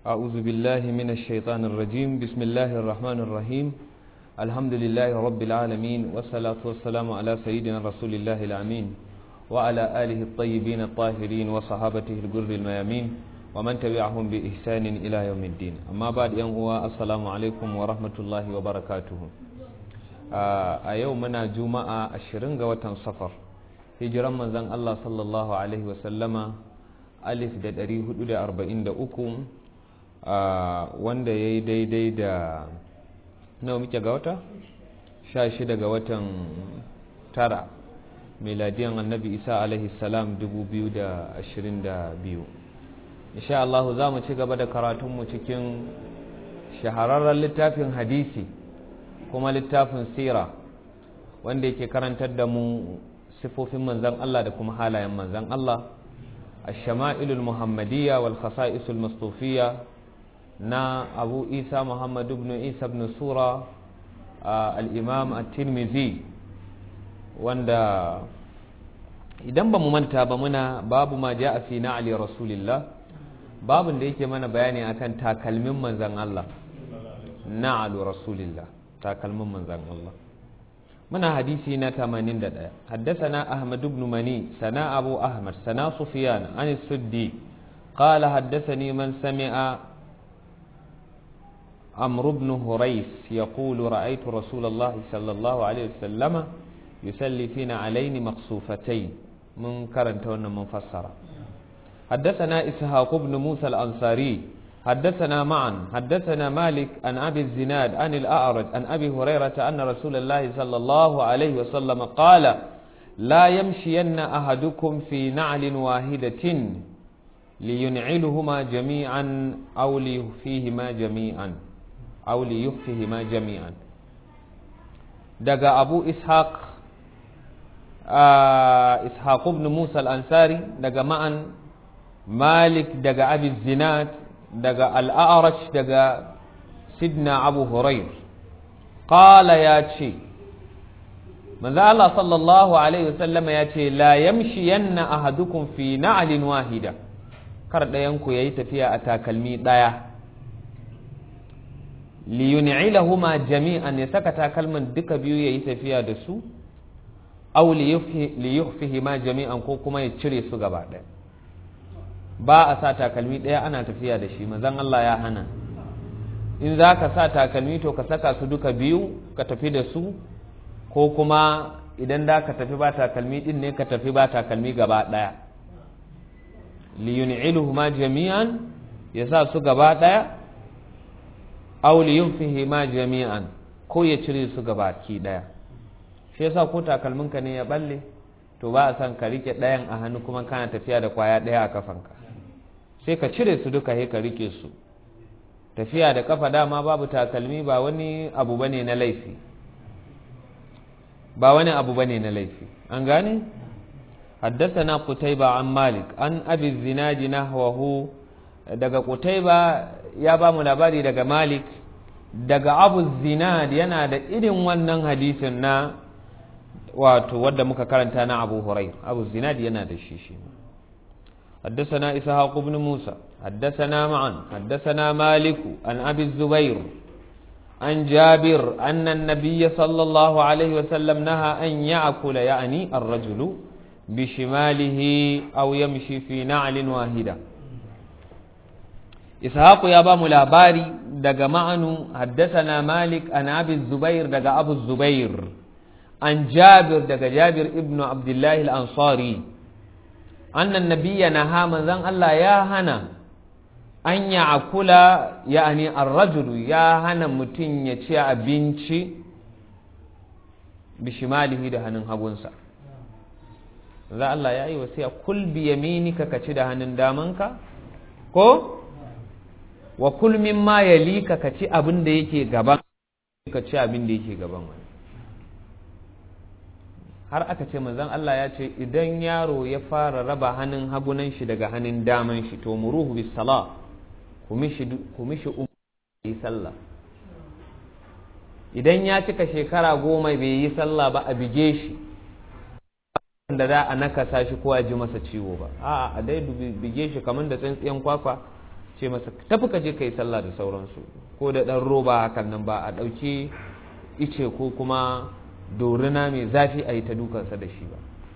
أعوذ بالله من الشيطان الرجيم بسم الله الرحمن الرحيم الحمد لله رب العالمين والصلاة والسلام على سيدنا رسول الله الأمين وعلى آله الطيبين الطاهرين وصحابته الجر الميامين ومن تبعهم بإحسان إلى يوم الدين أما بعد يوم السلام عليكم ورحمة الله وبركاته a yau muna juma'a ashirin ga watan safar hijiran manzan Allah sallallahu Alaihi wasallama alif da ɗari hudu da arba'in da uku wanda ya yi daidai da nawa muke ga wata? sha shida ga watan tara miladiyan annabi isa alaihi salam dubu biyu da ashirin da biyu insha Allah za mu ci gaba da karatunmu cikin shahararren littafin hadisi kuma littafin sira wanda yake karantar da mu sifofin manzan Allah da kuma halayen manzan Allah الشمائل المحمدية والخصائص المصطوفية نا أبو إيسى محمد بن إيسى بن سورة آه الإمام الترمذي وندا idan ba mu manta ba muna babu ma ja fi na'ali rasulillah babun da yake mana bayani akan takalmin manzan Allah na'alu rasulillah takalmin manzan Allah muna hadisi na 81 haddathana ahmad ibn mani sana abu ahmad sana sufyan an suddi qala haddathani man sami'a amr ibn hurais yaqulu ra'aytu rasulullah sallallahu alaihi wasallam yusalli fina alaini maqsufatayn mun karanta wannan mun fassara حدثنا إسحاق بن موسى الأنصاري حدثنا معا حدثنا مالك عن أبي الزناد عن الأعرج عن أبي هريرة أن رسول الله صلى الله عليه وسلم قال لا يمشين أحدكم في نعل واحدة لينعلهما جميعا أو ليخفيهما جميعا أو ليخفيهما جميعا دقى أبو إسحاق آه إسحاق بن موسى الأنصاري دقى معا مالك دقى أبي الزناد daga al'arash daga sidna abu hurair ƙala ya ce manzo Allah sallallahu alaihi wasallam ya ce la yamshi yanna ahadukum fi na'alin wahida kar ɗayanku ya yi tafiya a takalmi ɗaya liyun'ilahuma jami'an ya saka takalman duka biyu ya yi tafiya da su aw liyukhfihima jami'an ko kuma ya cire su gaba ɗaya ba a sa takalmi ɗaya ana tafiya da shi mazan Allah ya hana in za ka sa takalmi to ka saka su duka biyu ka tafi da su ko kuma idan da ka tafi ba takalmi ɗin ne ka tafi ba takalmi gaba ɗaya liyun'iluhuma jami'an ya sa su gaba ɗaya aw liyunfihima jami'an ko ya cire su gaba ki ɗaya shi yasa ko takalminka ne ya balle to ba a san ka rike ɗayan a hannu kuma kana tafiya da kwaya ɗaya a kafanka sai ka cire su duka ka rike su tafiya da kafa dama babu takalmi ba wani abu bane na laifi ba wani abu bane na laifi an gane حدثنا قتيبة عن مالك عن أبي الزناد نحوه daga Qutaiba ya ba mu labari daga Malik daga Abu Zinad yana da irin wannan hadisin na wato wadda muka karanta na Abu Hurairah Abu Zinad yana da shi shi حدثنا إسحاق بن موسى حدثنا معا حدثنا مالك عن أبي الزبير عن جابر أن النبي صلى الله عليه وسلم نهى أن يأكل يعني الرجل بشماله أو يمشي في نعل واحدة إسحاق يا بام لاباري دق معن حدثنا مالك عن أبي الزبير دق أبو الزبير عن جابر دق جابر ابن عبد الله الأنصاري annan nabiya na ha manzan Allah ya hana an ya akula yani arrajulu ya hana mutum ya ci abinci bishimalihi da hannun hagunsa za Allah ya yi wasiya kul bi yaminika ka ci da hannun damanka ko wa kul mimma yalika ka ci abin da yake gaban ka ci abin da yake gaban wani har aka ce manzon Allah ya ce idan yaro ya fara raba hannun hagunan shi daga hannun daman shi to muruhu bis sala ku mishi ku mishi yi sallah idan ya cika shekara goma bai yi sallah ba a bige shi da za a nakasa shi ko a ji masa ciwo ba a'a a dai bige shi kamar da tsintsiyan kwakwa ce masa tafi ka je ka yi sallah da sauransu ko da ɗan roba hakan nan ba a ɗauki ice ko kuma dorina mai zafi a yi ta dukansa da shi ba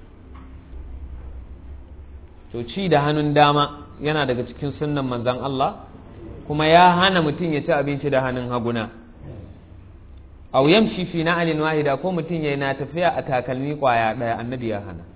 to ci da hannun dama yana daga cikin sunnan manzan Allah kuma ya hana mutum ya ci abinci da hannun haguna au yamshi fi na'alin wahida ko mutum ya na tafiya a takalmi kwaya ɗaya annabi ya hana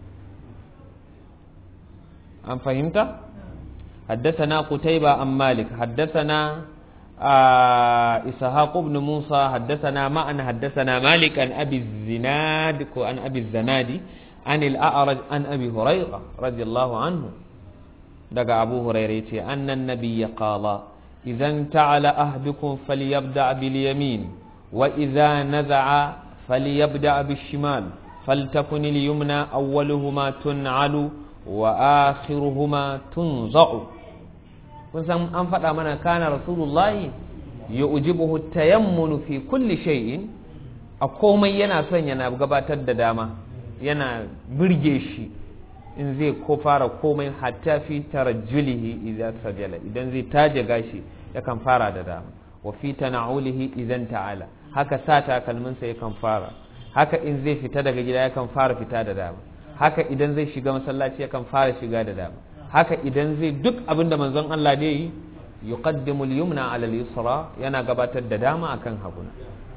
an fahimta حدثنا قتيبة عن مالك حدثنا آه إسحاق بن موسى حدثنا معا حدثنا مالك عن أبي الزناد عن أبي الزنادي عن الأعرج عن أبي هريرة رضي الله عنه دقى أبو هريرة أن النبي قال إذا انتعل أحدكم فليبدأ باليمين وإذا نزع فليبدأ بالشمال فلتكن اليمنى أولهما تنعل وآخرهما تنزع kun san an faɗa mana kana rasulullahi ya ujibuhu tayammunu fi kulli shay'in a komai yana son yana gabatar da dama yana birge shi in zai ko fara komai hatta fi tarajjulihi idan sajala idan zai taje gashi yakan fara da dama wa fi tana'ulihi idan ta'ala haka sa takalminsa yakan fara haka in zai fita daga gida yakan fara fita da dama haka idan zai shiga masallaci yakan fara shiga da dama haka idan zai duk abin da manzon Allah da yi yuqaddimu al-yumna ala al-yusra yana gabatar da dama akan haguna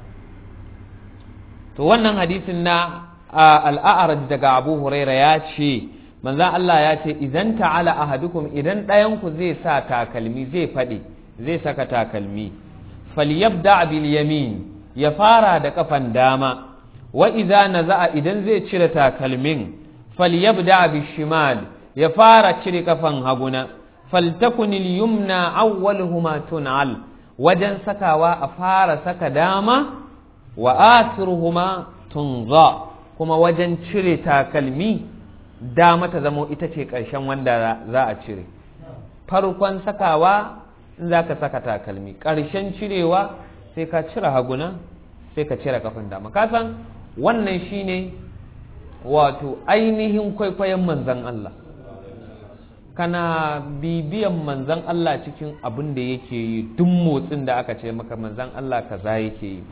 to wannan hadisin na al-a'raj daga Abu Huraira ya ce manzon Allah ya ce idan ta'ala ahadukum idan ɗayan ku zai sa takalmi zai faɗi zai saka takalmi falyabda bil yamin ya fara da kafan dama wa idza naza'a idan zai cire takalmin falyabda bil shimal ya fara cire kafan haguna faltakun yumna awwaluhuma tun'al wajen sakawa a fara saka dama wa akhiruhuma tunza kuma wajen cire takalmi dama ta zamo ita ce ƙarshen wanda za a cire farkon sakawa in za ka saka takalmi ƙarshen cirewa sai ka cire haguna sai ka cire kafan dama kasan wannan shine wato ainihin kwaikwayon manzan Allah kana bibiyan manzan Allah cikin abin da yake yi duk motsin da aka ce maka manzan Allah kaza yake yi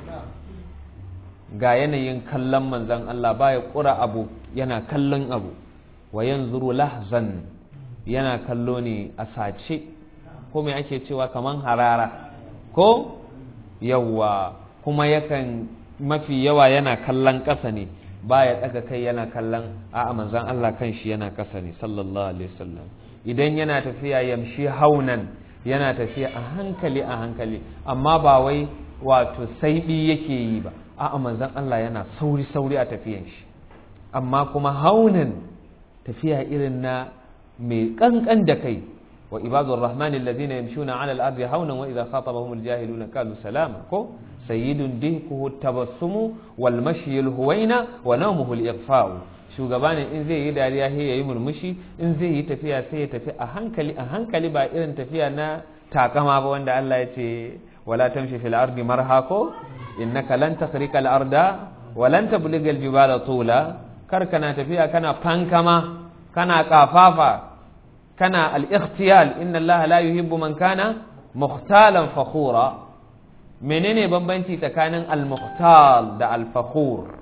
ga yanayin kallon manzan Allah baya ƙura abu yana kallon abu wa yanzuru lahzan yana kallo ne a sace ko me ake cewa kaman harara ko yawa kuma yakan mafi yawa yana kallon ƙasa ne baya ɗaga kai yana kallon a'a manzan Allah kan shi yana ƙasa ne sallallahu alaihi wasallam idan yana tafiya yamshi haunan yana tafiya a hankali a hankali amma ba wai wato saiɓi yake yi ba a'a manzan Allah yana sauri sauri a tafiyan shi amma kuma haunan tafiya irin na mai kankan da kai wa ibadur rahmani alladhina yamshuna ala al-ardi haunan wa idha khatabahum al-jahiluna qalu salama ko sayyidun dihkuhu tabassumu wal mashyi al-huwaina wa nawmuhu al-ighfa'u shugaba ne in zai yi dariya sai yayi murmushi in zai yi tafiya sai ya tafi a hankali a hankali ba irin tafiya na takama ba wanda Allah ya ce wala tamshi fil ardi marha ko innaka lan takhriqa al-arda wa lan tabligha al-jibala tula kar kana tafiya kana fankama kana kafafa kana al-ikhtiyal inna Allah la yuhibbu man kana mukhtalan fakhura menene bambanci tsakanin al-mukhtal da al-fakhur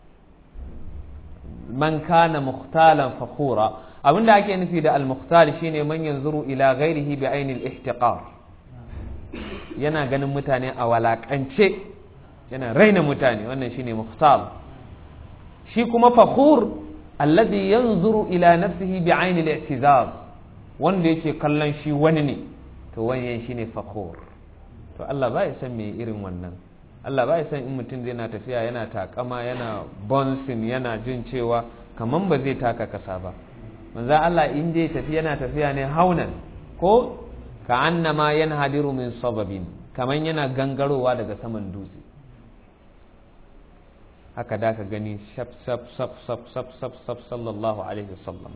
man kana mukhtalan fakhura abinda ake nufi da al-mukhtal shine man yanzuru ila ghairihi bi aini al-ihtiqar yana ganin mutane a walakance yana raina mutane wannan shine mukhtal shi kuma fakhur alladhi yanzuru ila nafsihi bi aini al-i'tizaz wanda yake kallon shi wani ne to wannan shine fakhur to Allah ba ya san me irin wannan Allah ba ya san in mutum zai na tafiya yana takama yana bouncing yana jin cewa kaman ba zai taka kasa ba manzo Allah in dai tafi yana tafiya ne haunan ko ka annama yanhadiru min sababin kaman yana gangarowa daga saman dutse haka da ka gani shaf shaf shaf shaf shaf shaf shaf sallallahu alaihi wasallam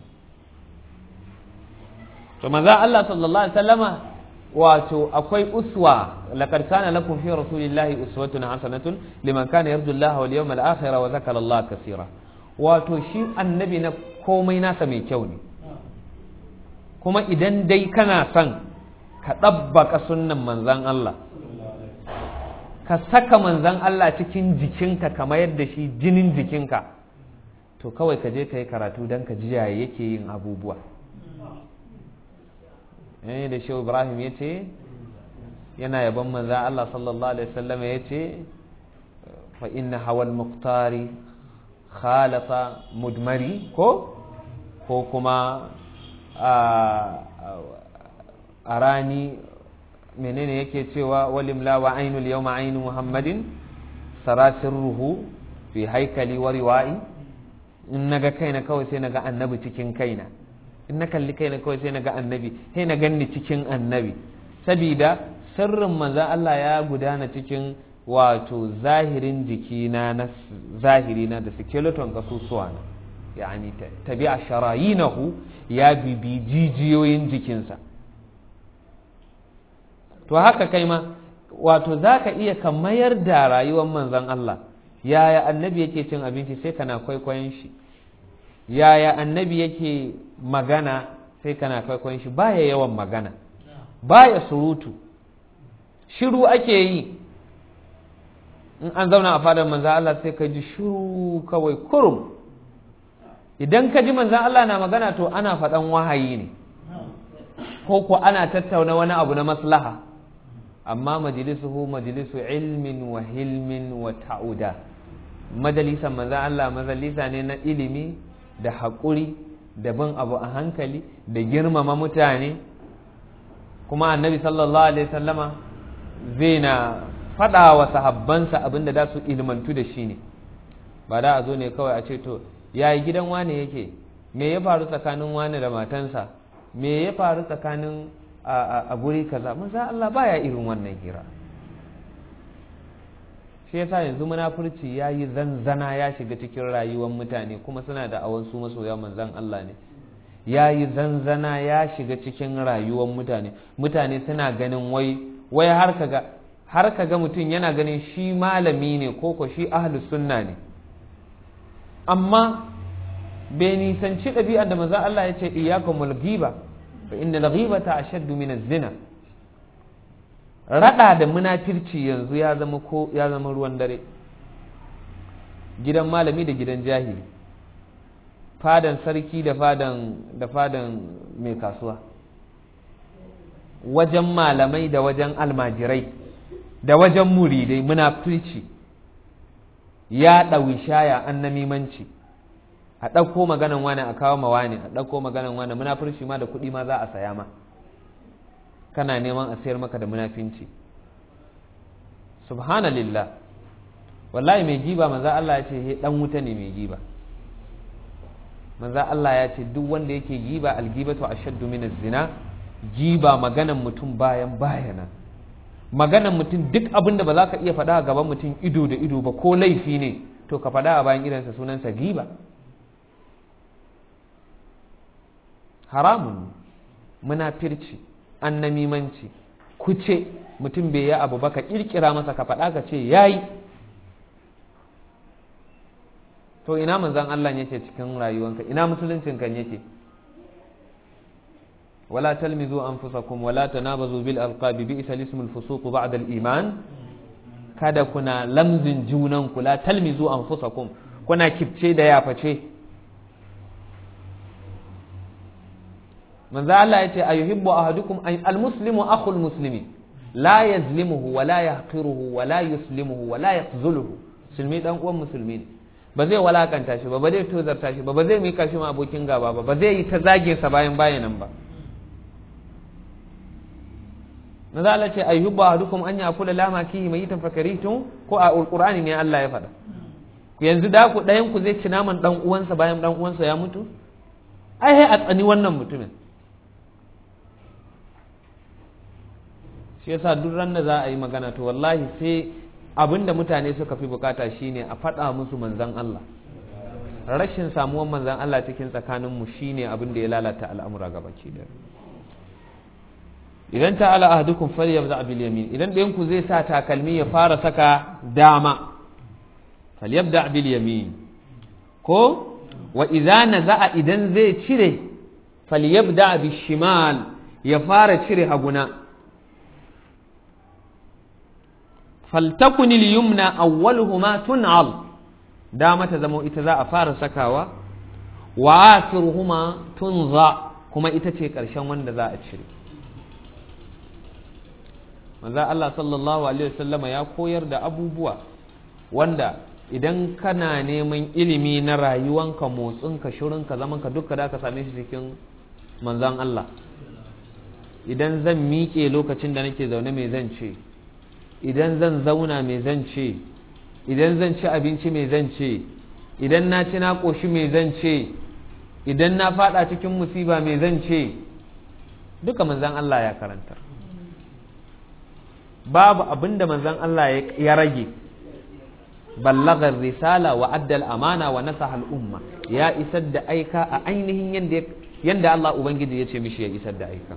to manzo Allah sallallahu alaihi wasallama wato akwai uswa laqad kana lakum fi rasulillahi uswatun hasanatun liman kana yarju Allah wal yawmal akhir wa zakara Allah kaseera wato shi annabi na komai nasa mai kyau ne kuma idan dai kana son ka ɗabbaka sunnan manzan Allah ka saka manzan Allah cikin jikinka kamar yadda shi jinin jikinka to kawai ka je ka yi karatu don ka jiya yake yin abubuwa yayin da shehu ibrahim ya ce yana yaban manzan Allah sallallahu alaihi wasallam ya ce fa inna hawal muktari khalata mudmari ko ko kuma a rani menene yake cewa walimla wa ainul yawma ainu muhammadin sarasirruhu fi haikali wa riwa'i in naga kaina kawai sai naga annabi cikin kaina in na kalli kaina kawai sai naga annabi sai na ganni cikin annabi sabida sirrin manzon Allah ya gudana cikin wato zahirin jikina na zahiri na da skeleton kasusuwa na yani tabi'a sharayinahu ya bibi jijiyoyin jikinsa to haka kai ma wato za ka iya ka mayar da rayuwar manzan Allah yaya annabi yake cin abinci sai kana kwaikwayon shi yaya annabi yake magana sai kana kwaikwayon shi baya yawan magana baya surutu shiru ake yi in an zauna a fadar manzan Allah sai ka ji shiru kawai kurum idan ka ji manzan Allah na magana to ana faɗan wahayi ne ko ko ana tattauna wani abu na maslaha amma majalisuhu majalisu ilmin wa hilmin wa ta'uda majalisan manzan Allah majalisa ne na ilimi da haƙuri da bin abu a hankali da girmama mutane kuma annabi sallallahu alaihi sallama zai na faɗa wa sahabbansa abin da za su ilmantu da shi ne ba da a zo ne kawai a ce to yayi gidan wane yake me ya faru tsakanin wane da matansa me ya faru tsakanin a guri kaza maza Allah baya irin wannan hira shi yasa yanzu munafurci ya yi zanzana ya shiga cikin rayuwar mutane kuma suna da awon su masoya manzan Allah ne ya yi zanzana ya shiga cikin rayuwar mutane mutane suna ganin wai wai har kaga har kaga mutum yana ganin shi malami ne ko ko shi ahlus sunna ne amma bai nisanci ɗabi'ar da maza Allah ya ce iyakumul ghiba fa inna al-ghibata ashaddu min az-zina rada da munafirci yanzu ya zama ko ya zama ruwan dare gidan malami da gidan jahili fadan sarki da fadan da fadan mai kasuwa wajen malamai da wajen almajirai da wajen muridai munafirci ya ɗawi shaya an namimanci a ɗauko maganan wani a kawo ma wani a ɗauko maganan wani munafurci ma da kuɗi ma za a saya ma kana neman a sayar maka da munafinci subhanallah wallahi mai giba manza Allah ya ce he dan wuta ne mai giba manza Allah ya ce duk wanda yake giba algibatu ashaddu min zina giba maganan mutum bayan bayana maganan mutum duk abin da ba za ka iya faɗa a gaban mutum ido da ido ba ko laifi ne to ka faɗa a bayan idansa sunansa giba haramun munafirci annamimanci kuce mutum bai yi abu ba ka kirkira masa ka faɗa ka ce yayi to ina manzan Allah yake cikin rayuwanka ina musuluncin kan yake wala talmizu anfusakum wala tanabazu bil alqabi bi isal ismul fusuq ba'da al iman kada kuna lamzin junan ku la talmizu anfusakum kuna kifce da yaface manzo Allah yace ayuhibbu ahadukum al muslimu akhul muslimi la yazlimuhu wa la yahqiruhu wa la yuslimuhu wa la yakhzuluhu musulmi dan uwan musulmi ne ba zai walakanta shi ba ba zai tozarta shi ba ba zai mika shi ma abokin gaba ba ba zai yi ta zagin sa bayan bayanan ba manzo Allah ce ayuhibbu ahadukum an yakula lama kihi mayitan fakarihtum ko a alqur'ani ne Allah ya faɗa yanzu da ku ɗayan ku zai ci naman dan uwansa bayan dan uwansa ya mutu ai a tsani wannan mutumin shi yasa duk ran da za a yi magana to wallahi sai abinda mutane suka fi bukata shine a faɗa musu manzan Allah rashin samuwan manzan Allah cikin tsakaninmu shine abin da ya lalata al'amura gabaki da idan ta'ala ahadukum falyabda bil yamin idan ɗayan ku zai sa takalmi ya fara saka dama falyabda bil yamin ko wa idza naza'a idan zai cire falyabda bil shimal ya fara cire haguna faltakun yumna awwaluhuma tun'al dama ta zama ita za a fara sakawa wa akhiruhuma tunza kuma ita ce ƙarshen wanda za a cire manzo Allah sallallahu alaihi wasallama ya koyar da abubuwa wanda idan kana neman ilimi na rayuwanka motsinka shirinka zamanka duka da ka same shi cikin manzan Allah idan zan miƙe lokacin da nake zaune mai zan ce idan zan zauna mai zan ce idan zan ci abinci mai zan ce idan na ci na ƙoshi mai zan ce idan na faɗa cikin musiba mai zan ce duka manzan Allah ya karantar babu abin da manzan Allah ya rage ballagar risala wa addal amana wa nasaha al'umma ya isar da aika a ainihin yadda Allah Ubangiji ya ce mishi ya isar da aika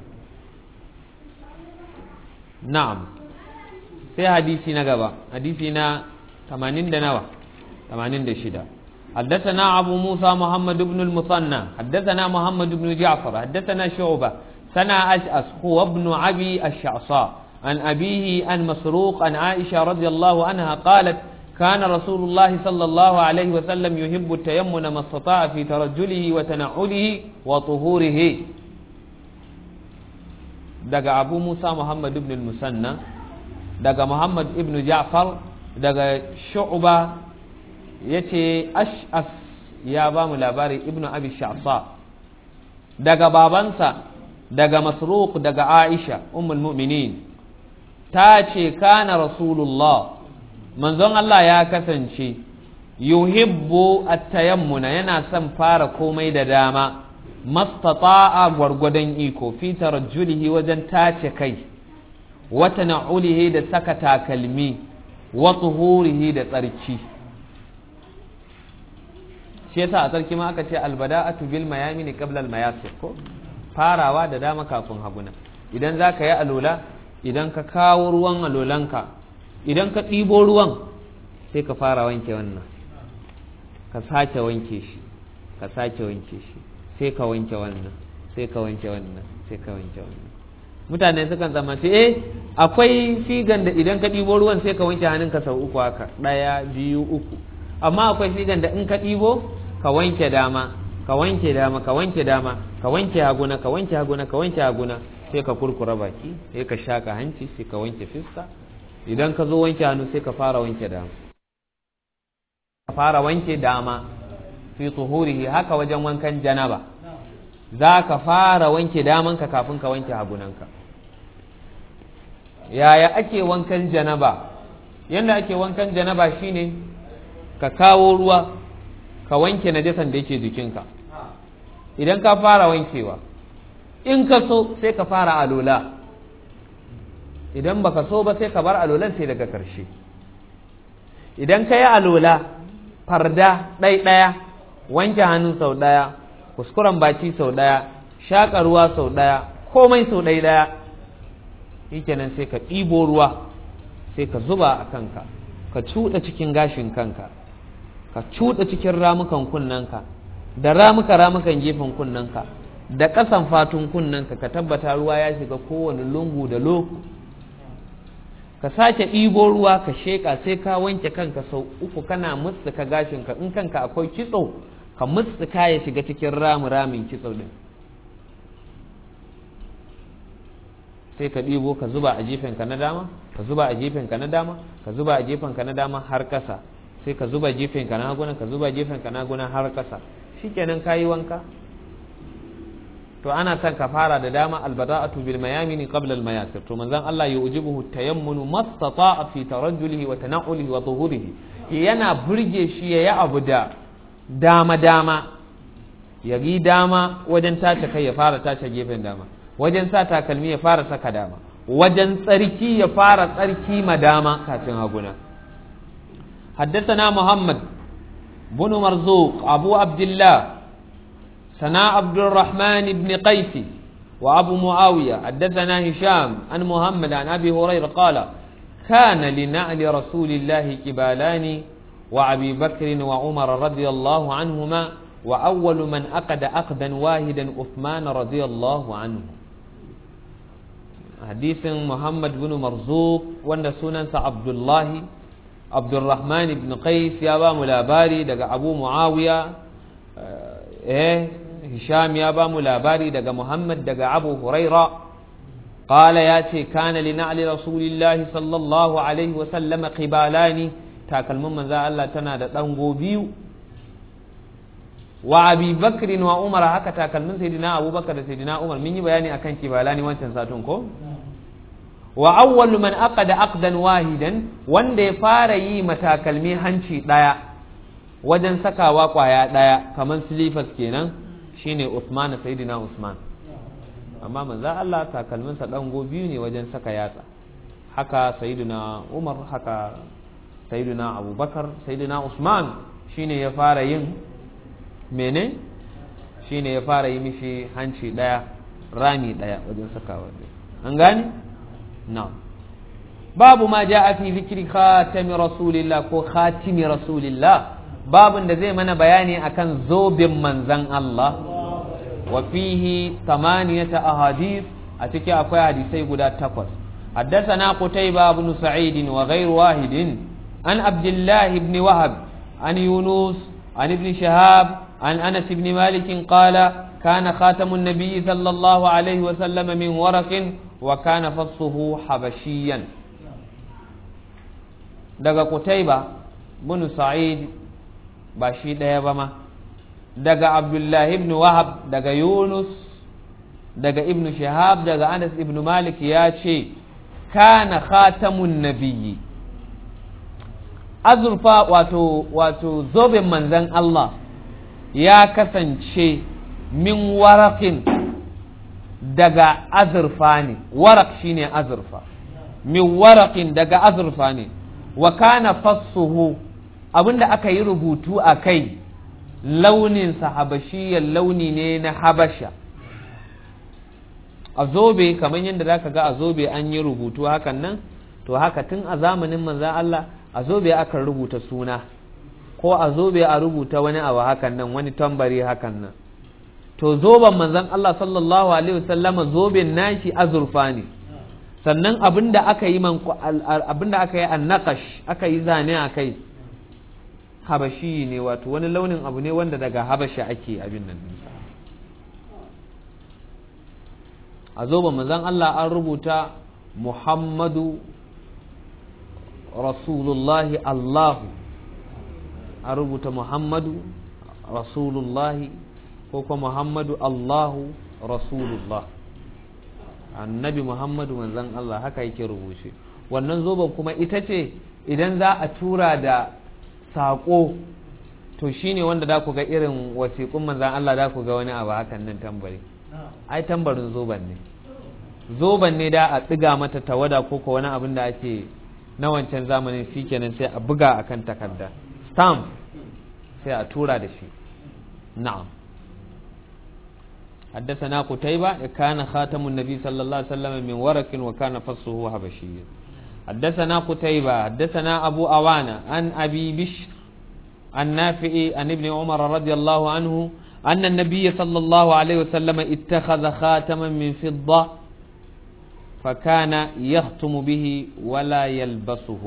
na'am sai hadisi na gaba hadisi na 80 da nawa 86 حدثنا أبو موسى محمد بن المثنى حدثنا محمد بن جعفر حدثنا شعبة سنا أشأس هو ابن أبي الشعصاء عن أبيه عن مسروق عن عائشة رضي الله عنها قالت كان رسول الله صلى الله عليه وسلم يحب التيمن ما استطاع في ترجله وتنعله وطهوره دقى أبو موسى محمد بن المسنى دقى محمد بن جعفر دقى شعبة يتي أشأس يا بام لاباري ابن أبي الشعصاء دقى بابنسا دقى مسروق دقى عائشة أم المؤمنين تاتي كان رسول الله manzon Allah ya kasance yuhibbu at-tayammuna yana son fara komai da dama mastata'a gwargwadon iko fi tarajjulihi wajen tace kai wa tana'ulihi da saka takalmi wa tuhurihi da tsarki shi yasa a tsarki ma aka ce albada'atu bil mayamini qabla al mayasir ko farawa da dama kafin haguna idan zaka yi alola idan ka kawo ruwan alolanka idan ka ɗibo ruwan sai ka fara wanke wannan ka sake wanke shi ka sake wanke shi sai ka wanke wannan sai ka wanke wannan sai ka wanke wannan mutane sukan zama ce eh akwai figan da idan ka ɗibo ruwan sai ka wanke hannunka sau uku haka ɗaya biyu uku amma akwai figan da in ka ɗibo ka wanke dama ka wanke dama ka wanke dama ka wanke haguna ka wanke haguna ka wanke haguna sai ka kurkura baki sai ka shaka hanci sai ka wanke fiska idan ka zo wanke hannu sai ka fara wanke dama ka fara wanke dama fi tuhurihi haka wajen wankan janaba za ka fara wanke damanka kafin ka wanke hagunanka yaya ake wankan janaba yadda ake wankan janaba shine ka kawo ruwa ka wanke najasan da yake jikinka idan ka fara wankewa in ka so sai ka fara alola idan baka so ba sai ka bar alolan sai daga ƙarshe idan ka yi alola farda ɗai ɗaya wanke hannu sau ɗaya kuskuren baki sau ɗaya shaƙa ruwa sau ɗaya komai sau ɗai ɗaya shikenan sai ka ɗibo ruwa sai ka zuba a kanka ka cuɗa cikin gashin kanka ka cuɗa cikin ramukan kunnanka da ramuka ramukan gefen kunnanka da ƙasan fatun kunnanka ka tabbata ruwa ya shiga kowane lungu da loko ka sake ɗibo ruwa ka sheƙa sai ka wanke kanka sau uku kana mutsuka gashinka in kanka akwai kitso ka mutsuka ya shiga cikin ramu ramin kitso ɗin sai ka ɗibo ka zuba a gefenka na dama ka zuba a gefenka na dama ka zuba a gefenka na dama har ƙasa sai ka zuba gefenka na haguna ka zuba gefenka na haguna har ƙasa shikenan ka yi wanka to ana son ka fara da dama albada'atu bil mayamin qabla al mayasir to manzon Allah ya ujibuhu tayammunu mastata'a fi tarajjulihi wa tana'ulihi wa zuhurihi yana burge shi yayi abu da dama dama ya yi dama wajen tace kai ya fara tace gefen dama wajen sa takalmi ya fara saka dama wajen tsarki ya fara tsarki ma dama kafin haguna حدثنا محمد بن مرزوق أبو عبد الله سنا عبد الرحمن بن قيس وأبو معاوية حدثنا هشام عن محمد عن أبي هريرة قال كان لنعل رسول الله كبالان وأبي بكر وعمر رضي الله عنهما وأول من أقد أقدا واحدا عثمان رضي الله عنه hadisin muhammad bin marzuk wanda sunansa abdullahi abdurrahman ibn qais ya ba mu labari daga abu muawiya eh hisham ya ba mu labari daga muhammad daga abu huraira قال ياتي كان لنعل رسول الله صلى الله عليه وسلم قبالان takalmin manzo Allah tana da dango biyu wa abi bakr wa umar haka takalmin sayyidina abubakar da sayyidina umar mun yi bayani akan kibalani wancan satun ko wa awwalu man aqada aqdan wahidan wanda ya fara yi matakalmi hanci daya wajen sakawa kwaya daya kaman silifas kenan shine Usman sayyidina Usman amma manzo Allah takalminsa dango biyu ne wajen saka yatsa haka sayyidina Umar haka sayyidina Abubakar sayyidina Usman shine ya fara yin mene shine ya fara yi mishi hanci daya rami daya wajen sakawa an gane na'am babu ma ja'a fi zikri khatami rasulillah ko khatimi rasulillah babun da zai mana bayani akan zobin manzan Allah wa fihi tamaniyata ahadith a ciki akwai hadisai guda takwas حدثنا قتيبة بن سعيد وغير واحد عن عبد الله بن وهب عن يونس عن ابن شهاب عن أنس بن مالك قال كان خاتم النبي صلى الله عليه وسلم من ورق وكان فصه حبشيا daga Qutaiba bin Sa'id ba shi ɗaya ba ma daga Abdullah ibn Wahab daga Yunus daga Ibn Shihab daga Anas ibn Malik ya ce kana khatamun nabiyyi azurfa wato wato zoben manzan Allah ya kasance min warakin daga azurfa ne warak shine azurfa min warakin daga azurfa ne wa kana fassuhu abinda aka yi rubutu a kai launinsa habashiyar launi ne na habasha a zobe kamar yadda za ka ga a zobe an yi rubutu hakan nan to haka tun a zamanin manzan Allah a zobe aka rubuta suna ko a zobe a rubuta wani abu hakan nan wani tambari hakan nan to zoben manzan Allah sallallahu alaihi wasallama zoben nashi azurfa ne sannan abinda aka yi man abinda aka yi annaqash aka yi zane a kai habashi ne wato wani launin abu ne wanda daga habasha ake abin nan a zoben manzan Allah an rubuta Muhammadu Rasulullahi Allahu an rubuta Muhammadu Rasulullahi ko kuma Muhammadu Allahu Rasulullah annabi Muhammadu manzan Allah haka yake rubuce wannan zoben kuma ita ce idan za a tura da saƙo to shine wanda da ku ga irin wasiƙun manzan Allah da ku ga wani abu hakan nan tambari ai tambarin zoben ne zoben ne da a tsiga mata tawada ko ko wani abin da ake na wancan zamanin shi kenan sai a buga akan takarda stamp sai a tura da shi na'am حدثنا قتيبة كان خاتم النبي صلى الله عليه وسلم من ورق وكان فصه حبشيا حدثنا قتيبة حدثنا أبو أوانا عن أبي بشر النافع عن ابن عمر رضي الله عنه أن النبي صلى الله عليه وسلم اتخذ خاتما من فضة فكان يختم به ولا يلبسه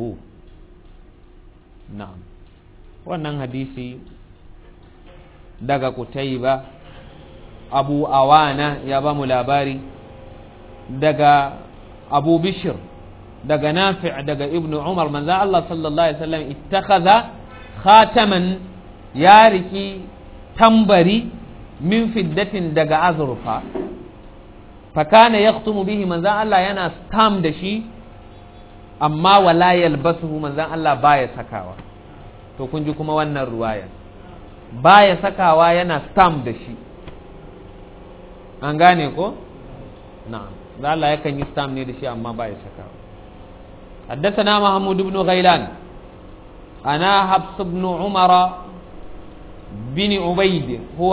نعم wannan hadisi daga kutaiba abu awana ya ba mu labari daga abu bishir daga nafi' daga ibnu umar manzo Allah sallallahu alaihi wasallam ittakhadha khataman ya riki tambari min fiddatin daga azurfa fakana yaktumu bihi manzan Allah yana stam da shi amma wala yalbasuhu manzan Allah baya sakawa to kun ji kuma wannan ruwaya baya sakawa yana stam da shi an gane ko na'am da Allah yakan yi stam ne da shi amma baya sakawa حدثنا محمود بن غيلان أنا حفص بن عمر بن عبيد هو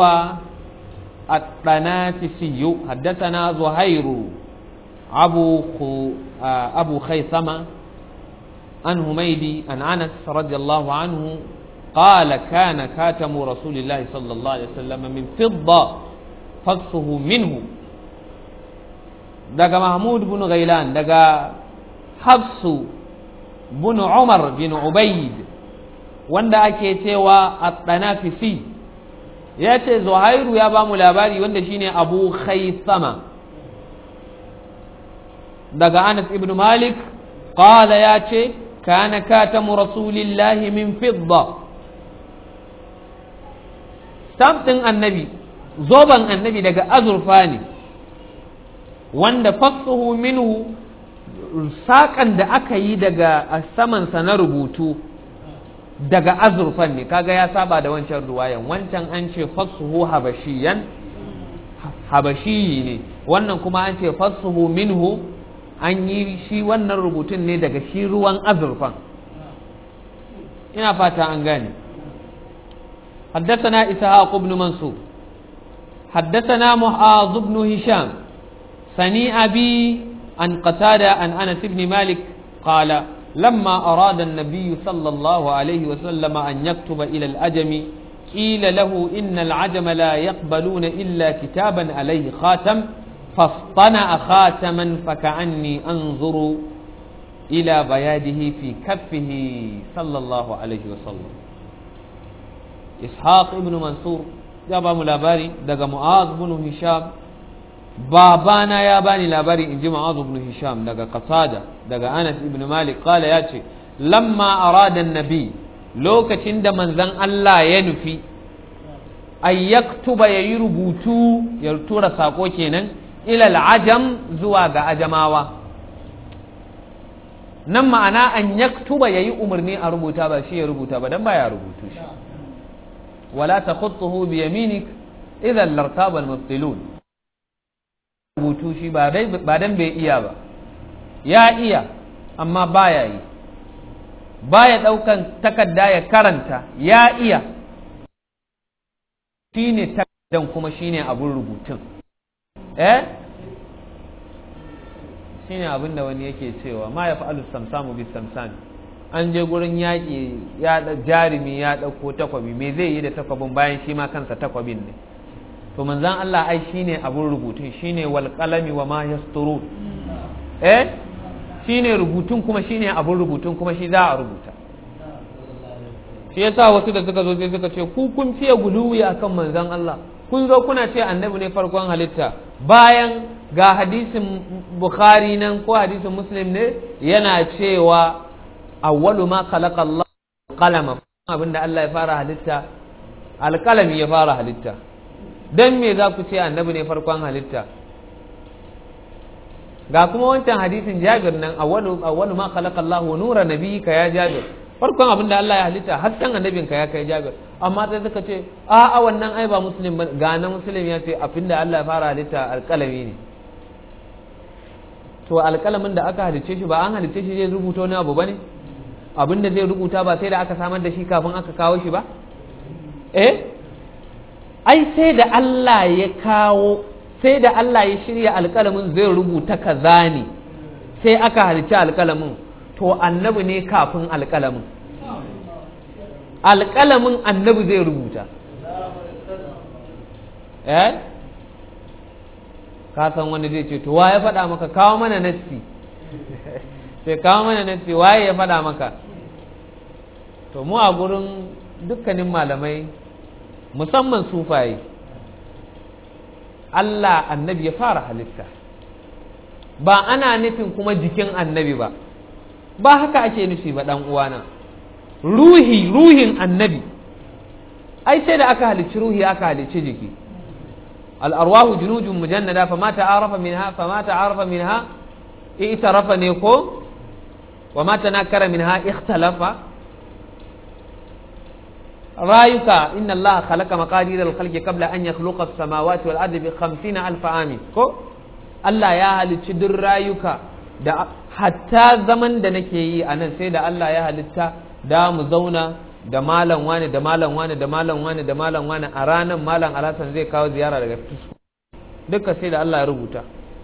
الطنافسي حدثنا زهير أبو خو أبو خيثمة عن هميدي عن أنس رضي الله عنه قال كان كاتم رسول الله صلى الله عليه وسلم من فضة فصه منه daga mahmud bin ghailan daga hafsu bin umar bin ubaid wanda ake cewa at-tanafisi ya ce zuhairu ya ba mu labari wanda shine abu khaisama daga anas ibn malik qala ya ce kana katamu rasulillahi min fidda stamp ɗin annabi zoben annabi daga azurfa ne wanda fassuhu minhu saƙan da aka yi daga samansa na rubutu daga azurfan ne kaga ya saba da wancan ruwayan wancan an ce fassuhu habashiyan habashiyi ne wannan kuma an ce fassuhu minhu an yi shi wannan rubutun ne daga shi ruwan azurfan ina fata an gane حدثنا إسحاق بن منصور حدثنا معاذ بن هشام سني أبي عن قتادة عن أنس بن مالك قال لما أراد النبي صلى الله عليه وسلم أن يكتب إلى الأجم قيل له إن العجم لا يقبلون إلا كتابا عليه خاتم فاصطنع خاتما فكأني أنظر إلى بياده في كفه صلى الله عليه وسلم ishaq ibn mansur ya ba mu labari daga mu'az ibn hisham babana ya bani labari in ji mu'az ibn hisham daga qatada daga anas ibn malik qala ya ce lamma arada nabi lokacin da manzon Allah ya nufi ay yaktuba yayi rubutu ya tura sako kenan ila al-ajam zuwa ga ajamawa nan ma'ana an yaktuba yayi umarni a rubuta ba shi ya rubuta ba dan baya rubutu shi ولا تخطه بيمينك إذا لارتاب المبطلون rubutu shi ba dan bai iya ba ya iya amma baya yi baya ɗaukan takarda ya karanta ya iya shine takardan kuma shine abun rubutun eh shine abin da wani yake cewa ma ya fa'alu samsamu bi samsami an je gurin yaƙi ya jarumi ya ɗauko takwabi me zai yi da takwabin bayan shi ma kansa takwabin ne to manzan Allah ai shine abun rubutun shine wal qalami wa ma yasturun eh shine rubutun kuma shine abun rubutun kuma shi za a rubuta shi yasa wasu da suka zo sai suka ce ku kun fiye guluwi akan manzan Allah kun zo kuna ce annabi ne farkon halitta bayan ga hadisin bukhari nan ko hadisin muslim ne yana cewa awwalu ma khalaqa Allah qalama abinda Allah ya fara halitta alqalami ya fara halitta dan me za ku ce annabi ne farkon halitta ga kuma wancan hadisin Jabir nan awwalu awwalu ma khalaqa Allah nura nabiyyika ya Jabir farkon abinda Allah ya halitta hasken annabinka ya kai Jabir amma sai suka ce a a wannan ai ba muslim ba ga na muslim ya ce abinda Allah ya fara halitta alqalami ne to alƙalamin da aka halicce shi ba an halicce shi zai rubuta wani abu bane abin da zai rubuta ba sai da aka samar da shi kafin aka kawo shi ba eh ai sai da Allah ya kawo sai da Allah ya shirya alƙalamin zai rubuta kaza ne sai aka halicci alƙalamin to annabi ne kafin alƙalamin alƙalamin annabi zai rubuta eh ka san wani zai ce to wa ya faɗa maka kawo mana nassi sai kawo mana nassi waye ya faɗa maka to mu a gurin dukkanin malamai musamman sufaye Allah annabi ya fara halitta ba ana nufin kuma jikin annabi ba ba haka ake nufi ba ɗan uwana ruhi ruhin annabi ai sai da aka halicci ruhi aka halicci jiki al'arwahu junujun mujannada fa ma ta'arafa minha fa ma ta'arafa minha i'tarafa ne ko wa ma tanakara minha ikhtalafa rayuka inna allaha khalaqa maqadir al-khalqi qabla an yakhluqa as-samawati wal ardi bi 50 alf amin ko Allah ya halicci duk rayuka da hatta zaman da nake yi a nan sai da Allah ya halitta da mu zauna da malam wani da malam wani da malam wani da malam wani a ranar malam alhassan zai kawo ziyara daga tusku duka sai da Allah ya rubuta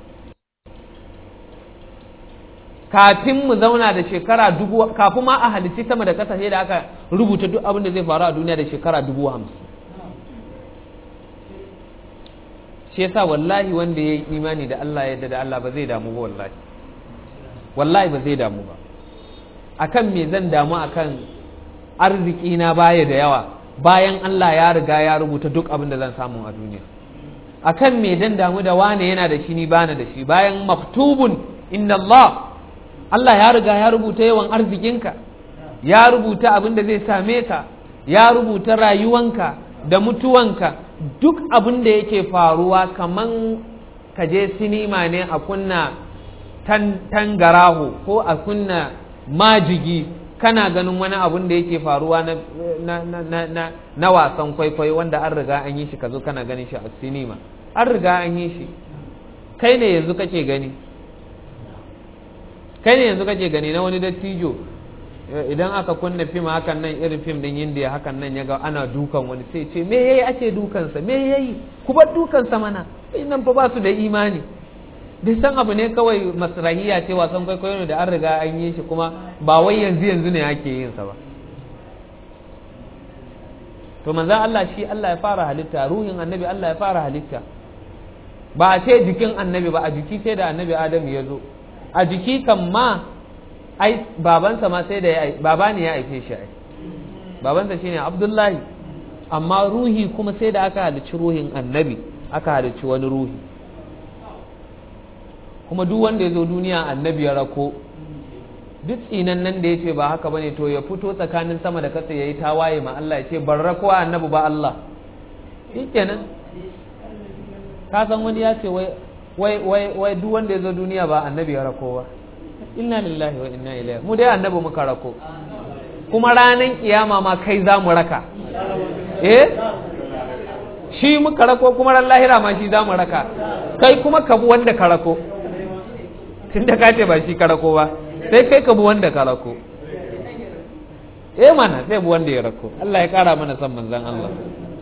kafin mu zauna da shekara dubu kafin ma a halitti sama da kasa sai da aka rubuta duk abin da zai faru a duniya da shekara dubu hamsin shi yasa wallahi wanda ya yi imani da Allah yadda da Allah ba zai damu ba wallahi wallahi ba zai damu ba akan me zan damu akan arziki na baya da yawa bayan Allah ya riga ya rubuta duk abin da zan samu a duniya akan me dan damu da wane yana da shi ni bana da shi bayan maktubun inna Allah Allah ya riga ya rubuta yawan arzikinka ya rubuta abin da zai same ka ya rubuta rayuwanka da mutuwanka duk abin da yake faruwa kaman ka je sinima ne a kunna tangaraho ko a kunna majigi kana ganin wani abun da yake faruwa na, na, na, na, na wasan kwaikwayo wanda an riga an yi shi ka zo kana ganin shi a sinima an riga an yi shi kai ne yanzu kake gani kai ne yanzu kake gani na wani dattijo idan aka kunna fim hakan nan irin fim din indiya hakan nan ya ga ana dukan wani sai ce me yayi ake dukansa me yayi ku bar dukansa mana nan fa ba su da imani duk san abu ne kawai masrahiya ce wasan kwaikwayo ne da an riga an yi shi kuma ba wai yanzu yanzu ne ake yin sa ba to manzan Allah shi Allah ya fara halitta ruhin annabi Allah ya fara halitta ba a ce jikin annabi ba a jiki sai da annabi Adam ya zo a jiki kan ma ai babansa ma sai da ya baba ne ya aife shi ai babansa shine Abdullahi amma ruhi kuma sai da aka halicci ruhin annabi aka halicci wani ruhi kuma duk wanda ya zo duniya annabi ya rako duk tsinan nan da ya ce ba haka bane to ya fito tsakanin sama da kasa ya yi tawaye ma Allah ya ce ban rako annabi ba Allah shi kenan ka san wani ya ce wai wai wai duk wanda ya zo duniya ba annabi ya rako ba inna lillahi wa inna ilaihi mu dai annabi muka rako kuma ranan kiyama ma kai za mu raka eh shi muka rako kuma ran lahira ma shi za mu raka kai kuma ka bi wanda ka rako tun da ka ce ba shi ka rako ba sai kai ka bi wanda ka rako eh mana sai bi wanda ya rako Allah ya kara mana san manzon Allah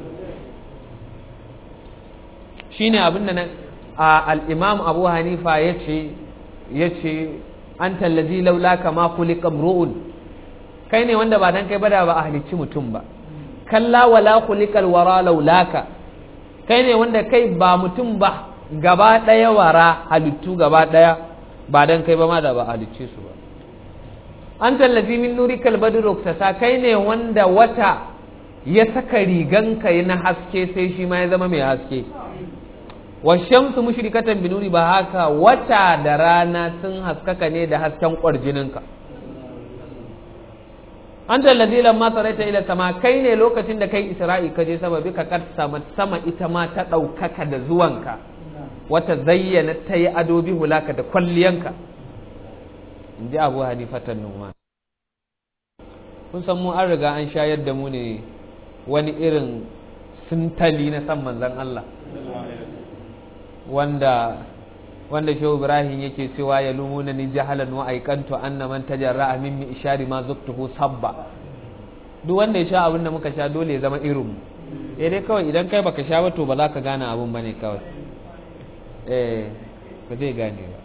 shine abin da al-Imam Abu Hanifa yace yace anta allazi laula kama khuliqa mru'un kai ne wanda ba dan kai ba da ba a halicci mutum ba kalla wala khuliqal wara laulaka kai ne wanda kai ba mutum ba gaba daya wara halittu gaba daya ba dan kai ba ma da ba halicce su ba an tallafi min nurikal badru ta kai ne wanda wata ya saka riganka na haske sai shi ma ya zama mai haske wa shamsu mushrikatan bi nuri ba haka wata da rana sun haskaka ne da hasken kwarjininka an tallazi lamma saraita ila sama kai ne lokacin da kai isra'i ka je sama bi ka sama sama ita ma ta ɗaukaka da zuwanka wata zayyana ta yi ado bi hulaka da kwalliyanka in ji abu hanifatan numa kun san mu an riga an shayar da mu ne wani irin sintali na san manzan Allah wanda wanda shehu ibrahim yake cewa ya lumuna ni jahalan wa aikantu anna man tajarra min mi ishari ma zuktuhu sabba duk wanda ya sha abin da muka sha dole ya zama irin mu eh dai kawai idan kai baka sha ba to ba za ka gane abin bane kawai eh ba zai gane ba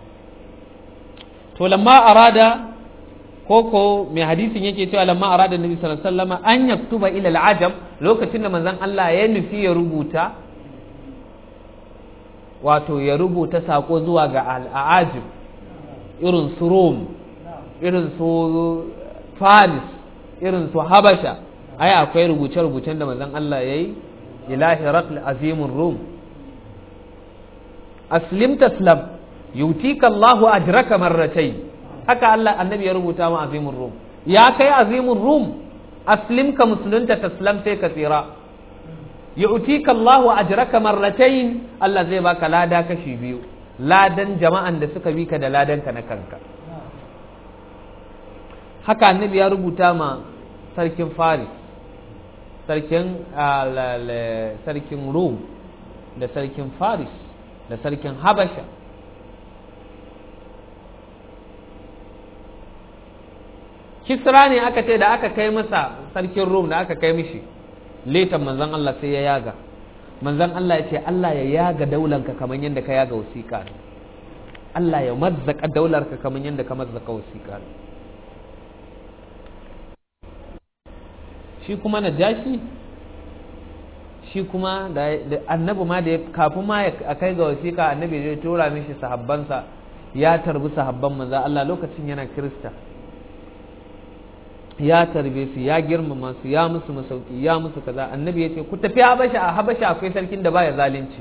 to lamma arada koko mai hadisin yake cewa lamma arada nabi sallallahu alaihi wasallam an yaktuba ila al-ajam lokacin da manzon Allah ya nufi ya rubuta wato ya rubuta sako zuwa ga al'ajib irin su rom irin su faris irin su habasha ai akwai rubuce-rubucen da manzon Allah ya yi ilahi rakl azimin rom aslim taslam yutika Allahu ajraka marratai haka Allah annabi ya rubuta ma azimin rom ya kai azimin rom aslim ka musulunta taslam sai ka tsira yu'tika Allahu ajraka marratayn Allah zai baka lada kashi biyu ladan jama'an da suka bi ka da ladan ka na kanka haka annabi ya rubuta ma sarkin Faris sarkin sarkin Rum da sarkin Faris da sarkin Habasha Kisra ne aka ce da aka kai masa sarkin Rum da aka kai mishi letan manzan Allah sai ya yaga manzan Allah ya ce Allah ya yaga daularka kamar yadda ka yaga wasiƙa Allah ya mazzaka daularka kamar yadda ka mazzaka wasiƙa shi kuma najashi shi kuma da annabi ma da kafin ma a kai ga wasiƙa annabi ya tura mishi sahabbansa ya tarbi sahabban manzo Allah lokacin yana kirista ya tarbe su ya girmama su ya musu masauki ya musu kaza annabi ya ce ku tafi habasha a habasha akwai sarkin da baya zalunci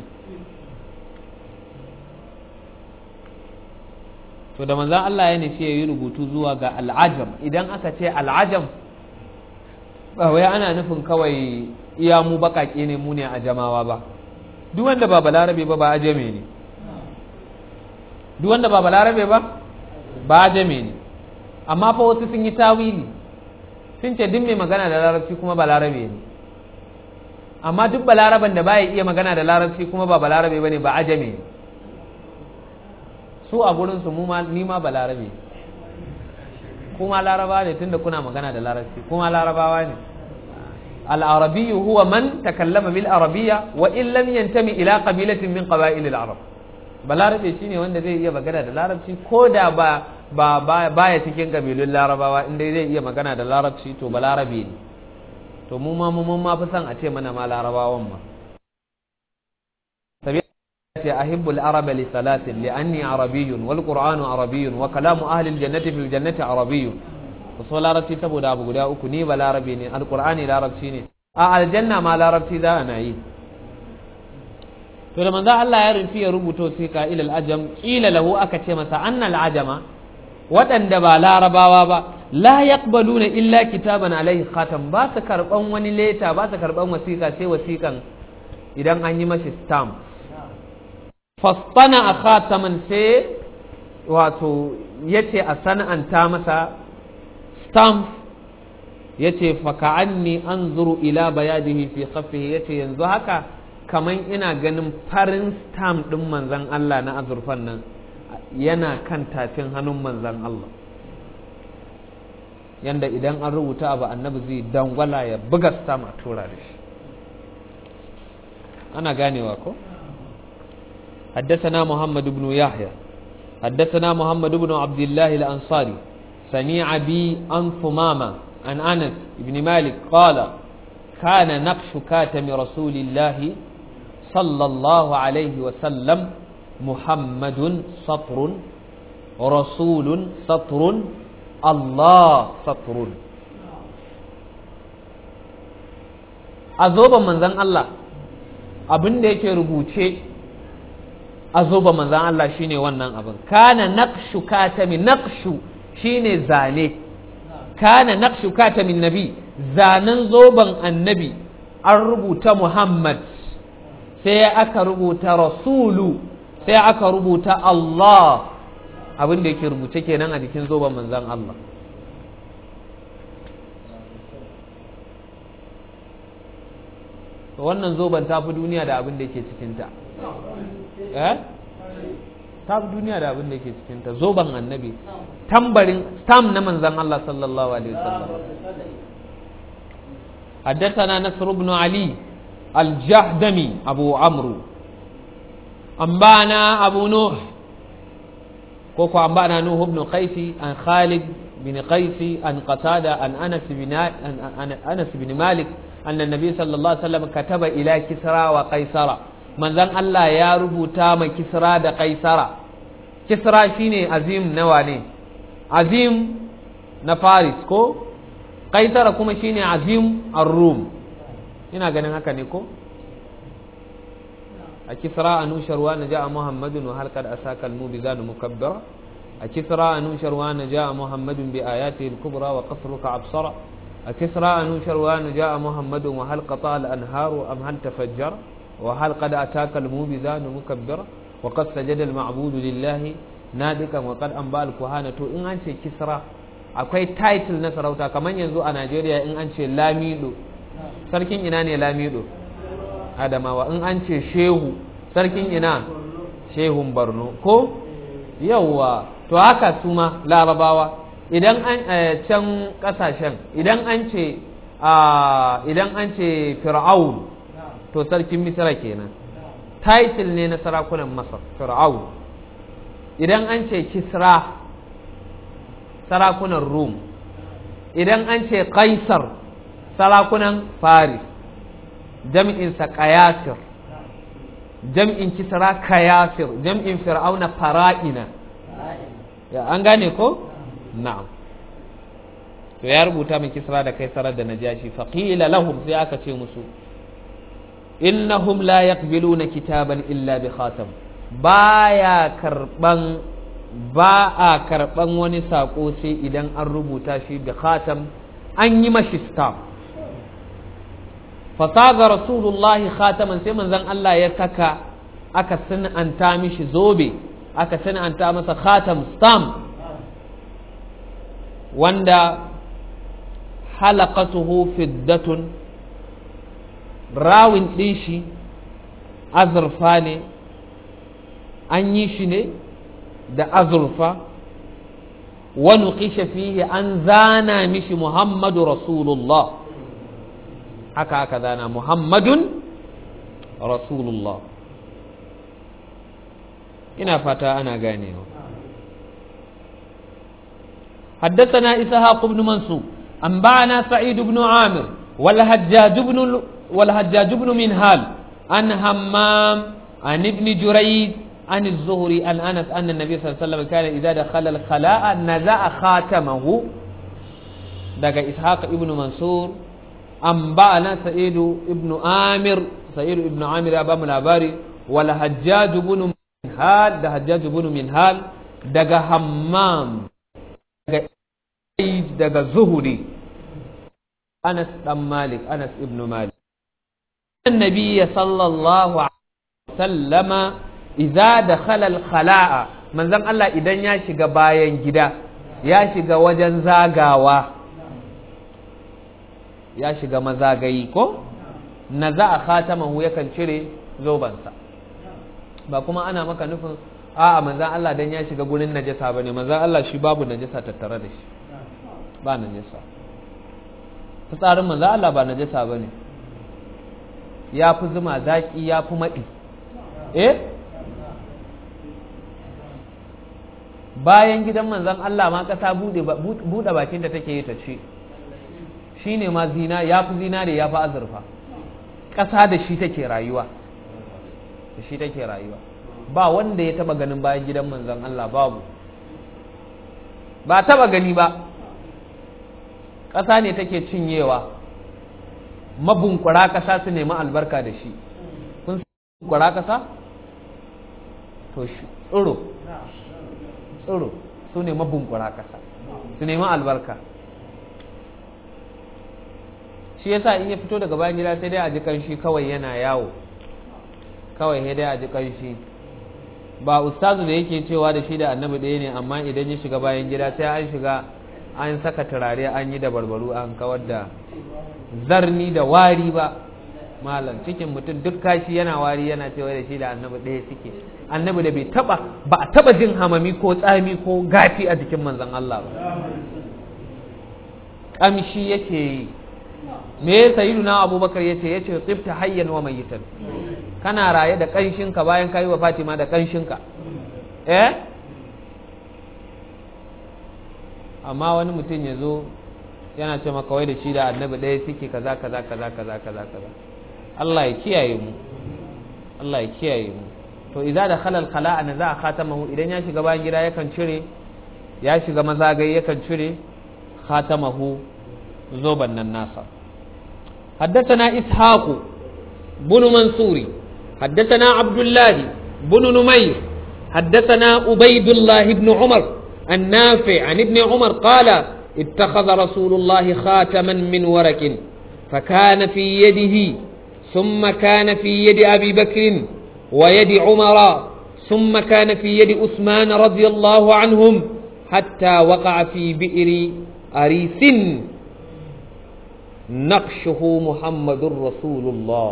to da manzan Allah ya nufi ya yi rubutu zuwa ga al'ajam idan aka ce al'ajam ba wai ana nufin kawai iya mu baƙaƙe ne mu ne a jamawa ba duk wanda ba balarabe ba ba ajame ne duk wanda ba balarabe ba ba ajame ne amma fa wasu sun yi tawili sun ce duk mai magana da larabci kuma balarabe ne amma duk balaraben da baya iya magana da larabci kuma ba balarabe ba ne ba ajame ne su a gurinsu ni ma ba larabe kuma laraba ne tunda kuna magana da larabci kuma larabawa ne al'arabiyyu huwa man takallama bil arabiyya wa in lam yantami ila qabilatin min qaba'il al-arab balarabe shine wanda zai iya magana da larabci ko da ba ba baya cikin kabilun larabawa inda zai iya magana da larabci to balarabe ne to mu ma mun ma fi son a ce mana ma larabawan ma ce ahibbul araba li salatin li anni arabiyyun wal qur'anu arabiyyun wa kalamu ahli al jannati fil jannati arabiyyun so larabci saboda abu guda uku ni ba larabi ne alqur'ani larabci ne a aljanna ma larabci za ana yi to da manzo Allah ya rufi ya rubuto sai ka ilal ajam qila lahu aka ce masa annal ajama waɗanda ba larabawa ba la yaqbaluna illa kitaban alaihi khatam ba su karban wani leta ba su karban wasiƙa sai wasiƙan idan an yi mashi stamp fastana a khataman sai wato ya ce a sana'anta masa stamp ya ce faka'anni an zuru ila bayadihi fi khaffihi ya ce yanzu haka kaman ina ganin farin stamp ɗin manzan Allah na azurfan nan yana kan tafin hannun manzan Allah yanda idan an rubuta abu annabi zai dangwala ya buga stamp a tura da shi ana ganewa ko? حدثنا محمد بن يحيى حدثنا محمد بن عبد الله الأنصاري سميع بي عن ثمامة عن أنس بن مالك قال كان نقش كاتم رسول الله صلى الله عليه وسلم محمد سطر رسول سطر الله سطر أذوب من ذن الله abin da yake rubuce a zoba manzan Allah shine wannan abin kana naqshu katami naqshu shine zane kana naqshu katamin nabi zanen zoban annabi an rubuta Muhammad sai aka rubuta rasulu sai aka rubuta Allah abin da yake rubuce kenan a jikin zoban manzan Allah wannan zoban ta fi duniya da abin da yake cikinta eh ta fi duniya da abin da yake cikinta zoban annabi tambarin stam na manzan Allah sallallahu alaihi wasallam حدثنا نصر بن علي الجهدمي أبو عمرو أنبانا أبو نوح كوكو أنبانا نوح بن قيس عن خالد بن قيس عن قتادة عن أنس بن عن أنس بن مالك أن النبي صلى الله عليه وسلم كتب إلى كسرى وقيصر من ذن الله يا ربو تام كسرى دا قيصر كسرى شيني عظيم نواني عظيم نفارس كو قيصر كما شيني عظيم الروم ina ganin haka ne ko a kisra a nusharwa na ja'a muhammadun wa halkar asakal mu bi zanu mukabbara a kisra a nusharwa na ja'a muhammadun bi ayati al-kubra wa qasruka absara a kisra a nusharwa na ja'a muhammadun wa hal qata al-anharu am hal tafajjar wa hal qad ataka al-mu bi zanu mukabbara wa qad sajada al-ma'budu lillahi nadikan wa qad anba al-kuhana to in an ce kisra akwai title na sarauta kamar yanzu a Najeriya in an ce lamido sarkin ina ne lamido adamawa in an ce shehu sarkin ina shehun barno ko yawwa to haka su ma larabawa idan an can kasashen idan an ce idan an ce fir'aun to sarkin misra kenan title ne na sarakunan masar fir'aun idan an ce kisra sarakunan rum idan an ce kaisar sarakunan faris jam'insa ƙayasir jam'in kisra kayasir jam'in fir'auna fara'ina ya an gane ko na'am to ya rubuta min kisra da kaisarar da najashi faqila lahum sai aka ce musu innahum la yaqbiluna kitaban illa bi khatam baya karban ba a karban wani sako sai idan an rubuta shi bi khatam an yi mashi stamp fasaga rasulullahi khataman sai manzon Allah ya saka aka san'anta mishi zobe aka san'anta masa khatam stamp wanda halaqatuhu fiddatun rawin ɗin shi azurfa ne an yi shi ne da azurfa wani kishe fiye an zana mishi muhammadu rasulullah haka aka zana muhammadun rasulullah ina fata ana ganewa حدثنا إسحاق بن منصور أنبأنا سعيد بن عامر والهجاج بن والهجاج بن منهال عن همام عن ابن جريج عن الزهري عن أنس أن النبي صلى الله عليه وسلم كان إذا دخل الخلاء نزع خاتمه دقى إسحاق ابن منصور أنبأنا سعيد ابن عامر سعيد ابن عامر أبا الأباري والهجاج بن منهال ده هجاج بن منهال دقى همام دقى دقى زهري أنس بن مالك أنس ابن مالك النبي صلى الله عليه وسلم إذا دخل الخلاء من زن الله إذا يشيغ باين جدا يشيغ وجن زاغاوا يشيغ مزاغي كو نزع خاتمه yakan cire zobansa ba kuma ana maka nufin a'a manzan Allah dan ya shiga gurin najasa bane manzan Allah shi babu najasa tattare da shi ba najasa fitsarin manzan Allah ba najasa bane ya fi zuma zaƙi ya fi maɗi eh bayan gidan manzan Allah ma ƙasa buɗe bakin da take yi ta ce shi ne ma zina ya fi zina da ya fi azurfa ƙasa da shi take rayuwa da shi take rayuwa ba wanda ya taba ganin bayan gidan manzan Allah babu ba taba gani ba ƙasa ne take cinyewa mabunkura ƙasa su nemi albarka da shi kun bunkura ƙasa to shi tsiro tsiro su ne mabunkura ƙasa su nemi albarka shi yasa in ya fito daga bayan gida sai dai a ji kanshi kawai yana yawo kawai sai dai a ji kanshi ba ustazu da yake cewa da shi da annabi ɗaya ne amma idan ya shiga bayan gida sai an shiga an saka turare an yi da barbaru an kawar da zarni da wari ba malam cikin mutum duk kashi yana wari yana cewa da shi da annabi ɗaya suke annabi da bai taba ba a taba jin hamami ko tsami ko gafi a jikin manzon Allah ba kamshi yake yi me sayyiduna abubakar yace yace tsifta hayyan wa mayitan kana raye da kanshinka bayan kayi wa fatima da kanshinka eh amma wani mutum ya zo yana ce maka wai da shi da annabi ɗaya suke kaza kaza kaza kaza kaza kaza Allah ya kiyaye mu Allah ya kiyaye mu to idza da khalal khala'a na za a khatamahu idan ya shiga bayan gida yakan cire ya shiga mazagai yakan cire khatamahu zoban nan nasa حدثنا إسحاق بن منصور حدثنا عبد الله بن نمير حدثنا عبيد الله بن عمر النافع عن ابن عمر قال اتخذ رسول الله خاتما من ورك فكان في يده ثم كان في يد أبي بكر ويد عمر ثم كان في يد عثمان رضي الله عنهم حتى وقع في بئر أريس نقشه محمد رسول الله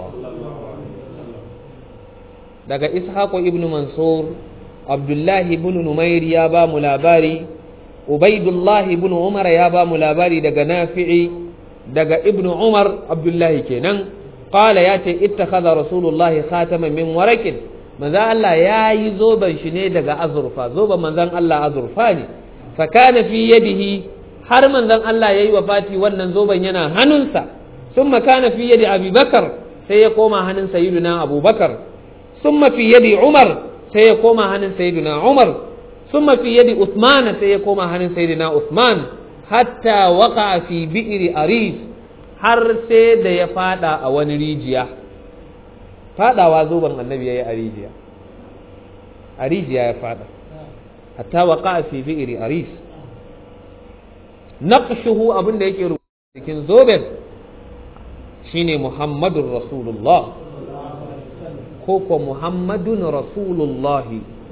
daga ishaqu ibnu mansur abdullahi ibn numair ya ba mu labari ubaidullah ibn umar ya ba mu labari daga nafi'i daga ibnu umar abdullahi kenan qala ya ce ittakhadha rasulullahi khataman min warakin manzo Allah ya yi zoban shi ne daga azurfa zoban manzon Allah azurfa ne fa kana fi yadihi har manzon Allah yayi wafati wannan zoban yana hannunsa thumma kana fi yadi abubakar sai sai ya koma hannun sayyiduna abubakar summa fi yadi umar sai ya koma hannun sayyiduna umar summa fi yadi usman sai ya koma hannun sayyiduna usman hatta waka fi bi'ri aris har sai da ya fada a wani rijiya fadawa zoben annabi yayi a rijiya a rijiya ya fada hatta waka fi bi'ri aris naqshuhu abin da yake rubuta cikin zoben shine muhammadun rasulullah ko ko muhammadun rasulullah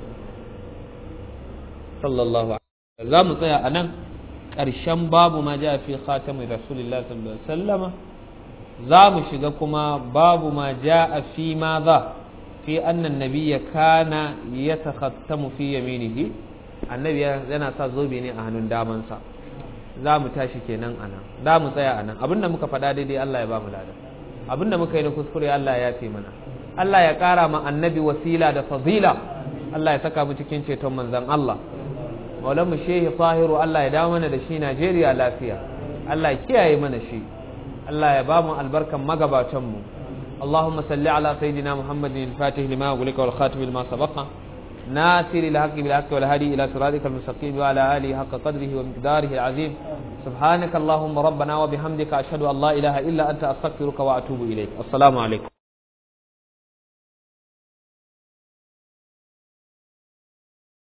sallallahu alaihi za mu tsaya a nan ƙarshen babu ma ja fi khatamin rasulullah sallallahu alaihi wasallama za mu shiga kuma babu ma ja fi ma za fi annan nabiyya kana ya takhattamu fi yaminihi annabi yana sa zobe ne a hannun damansa za mu tashi kenan a nan za mu tsaya a nan abinda muka faɗa daidai Allah ya ba mu lada abinda muka yi na kuskure Allah ya fi mana Allah ya ƙara ma annabi wasila da fazila Allah ya saka mu cikin ceton manzan Allah maulan mu shehi tahiru Allah ya dawo mana da shi Najeriya lafiya Allah ya kiyaye mana shi Allah ya ba mu albarkan magabatan mu اللهم صل على سيدنا محمد الفاتح لما أغلق والخاتم لما سبق ناصر الحق بالحق والهادي إلى صراطك المستقيم وعلى آله حق قدره ومقداره العظيم سبحانك اللهم ربنا وبحمدك أشهد أن لا إله إلا أنت أستغفرك وأتوب إليك السلام عليكم